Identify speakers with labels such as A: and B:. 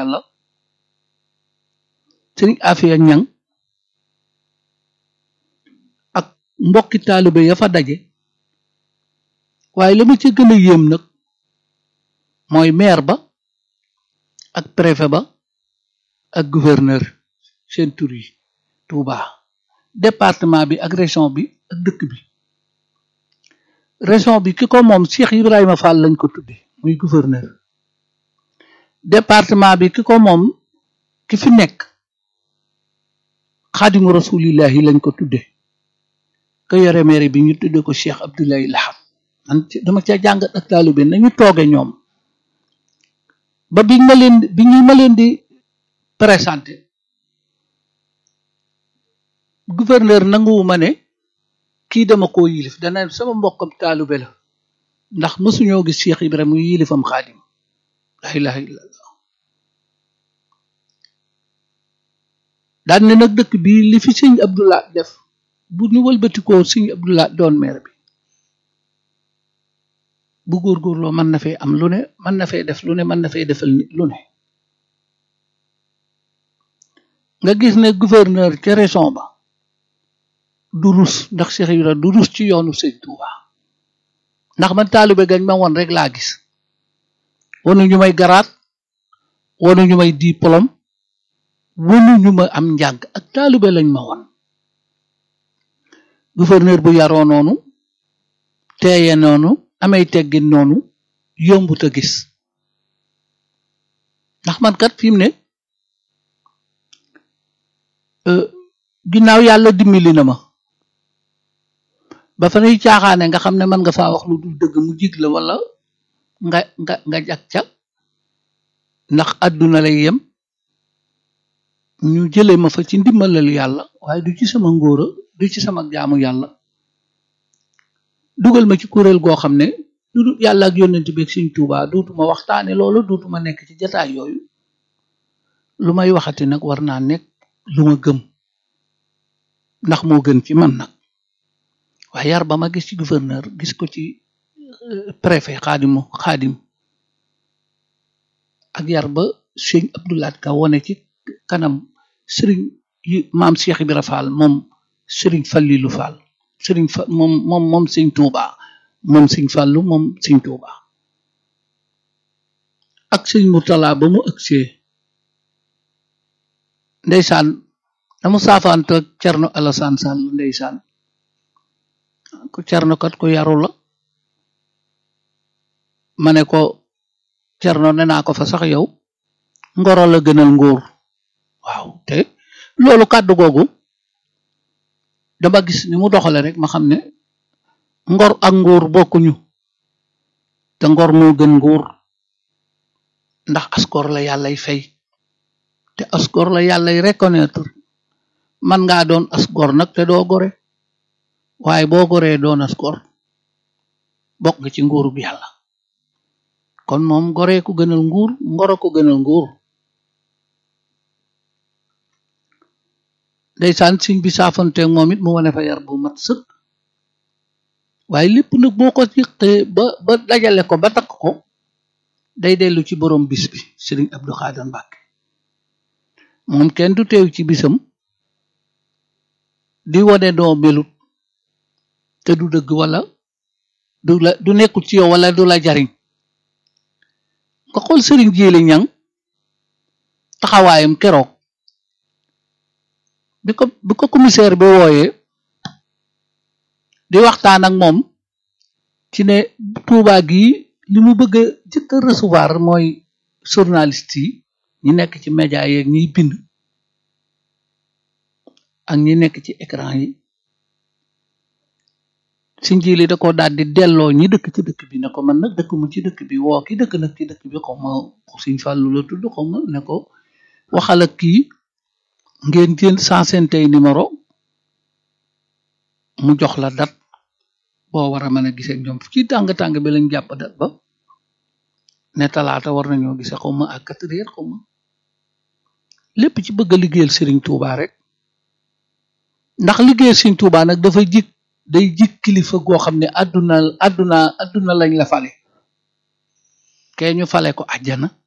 A: yàlla sëriñ Afia Ñang ak mbokki taalibe ya fa daje waaye la ma ca gën a yéem nag mooy maire ba ak préfet ba ak gouverneur seen tur yi Touba département bi ak région bi ak dëkk bi région bi ki ko moom Cheikh Ibrahima Fall lañ ko tudde muy gouverneur département bi ki ko moom ki fi nekk xaadimu rasulillahi lañ ko tudde ka yore maire bi ñu tudde ko Cheikh Abdoulaye Laham man dama ca jàngat ak taalibe nañu tooge ñoom ba biñ ma leen bi ñu ma leen di présenté gouverneur nanguwuma ne kii dama koo yilif dana sama mbokkam taalibe la ndax mësuñoo gis Cheikh Ibrahima mu yilifam xaadim la ilaha illallah daan ne nag dëkk bi li fi sëñ Abdullah def bu ñu wëlbatikoo sëñ Abdullah doon maire bi bu góorgóorloo mën na fee am lu ne mën na fee def lu ne mën na fee defal nit lu ne nga gis ne gouverneur ca région ba du rus ndax Cheikh Ibra du rus ci yoonu sëñ Touba ndax man taalibe gañ ma woon rek laa gis wanu ñu may garaat wanu ñu may diplôme wanu ñu ma am njàng ak taalibe lañ ma woon gouverneur bu yaroo noonu teeye noonu amay teggin noonu yombut a gis ndax man kat fi mu ne ginnaaw yàlla dimbali na ma ba fa nuy caaxaane nga xam ne mën nga faa wax lu dul dëgg mu jig la wala nga nga nga jag ca ndax àdduna lay yem ñu jële ma fa ci ndimbalal yàlla waaye du ci sama ngóora du ci sama jaamu yàlla dugal ma ci kuréel goo xam ne du yàlla ak yónnent bi ak Sëñ Tuubaa dootuma waxtaane loolu dootuma nekk ci jataay yooyu lu may waxati nag war naa nekk lu ma gëm ndax moo gën ci man nag waaye yar ba ma gis ci gouverneur gis ko ci préfet xaadimu xaadim ak yar ba sëñ Abdoulaat Ka wone ci kanam sëriñ yi maam Cheikh Ibra Fall moom sëriñ Fallilu Fall sëriñ fa moom moom moom sëñ Tuuba moom sëñ Fallu moom sëñ Tuuba ak sëñ Murtala ba mu ëgsee ndeysaan dama saafaante ak Cerno Alasaan Sall ndeysaan ko Cerno kat ko yaru la ma ne ko Cerno ne naa ko fa sax yow ngoro la gënal nguur waaw te loolu kàddu googu dama gis ni mu doxale rek ma xam ne ngor ak nguur bokkuñu te ngor moo gën nguur ndax askor la yàllay fay te askor la yàllay reconnaître man ngaa doon asgor nag te doo gore waaye boo goree doon asgor bokk nga ci nguurub yàlla kon moom goree ko gënal nguur ngoro ko gënal nguur ndeysaan siñ bi saafonte moom it mu wane fa yar bu mat sëkk waaye lépp nag boo ko yëqee ba ba dajale ko ba takk ko day dellu ci borom bis bi sëriñ Abdou Khader Mbacke moom kenn du teew ci bisam di wone doo melut te du dëgg wala du la du nekkul ci yow wala du la jariñ nga xool sëriñ Jéeli Ñang taxawaayam keroog bi ko bi ko commissaire bi wooyee di waxtaan ak moom ci ne Tuubaa gi li mu bëgg a jëkk a recevoir mooy journaliste yi ñi nekk ci média yeeg ñiy bind ak ñi nekk ci écran yi si njiili da ko daal di delloo ñi dëkk ci dëkk bi ne ko man nag dëkk mu ci dëkk bi woo ki dëkk nag ci dëkk bi xaw ma Sëñ Fàllu la tudd xaw ma ne ko waxal ak kii ngeen jël cent tey numéro mu jox la dat boo war a mën a gisee ñoom ci tàng-tàng bi lañ jàpp dat ba ne talaata war nañoo gisee xaw ma ak quatre heures xaw ma lépp ci bëgg a liggéeyal Serigne Touba rek ndax liggéeyal Serigne Touba nag dafa jik day jik kilifa goo xam ne àdduna àdduna àdduna lañ la fale kee ñu fale ko àjjana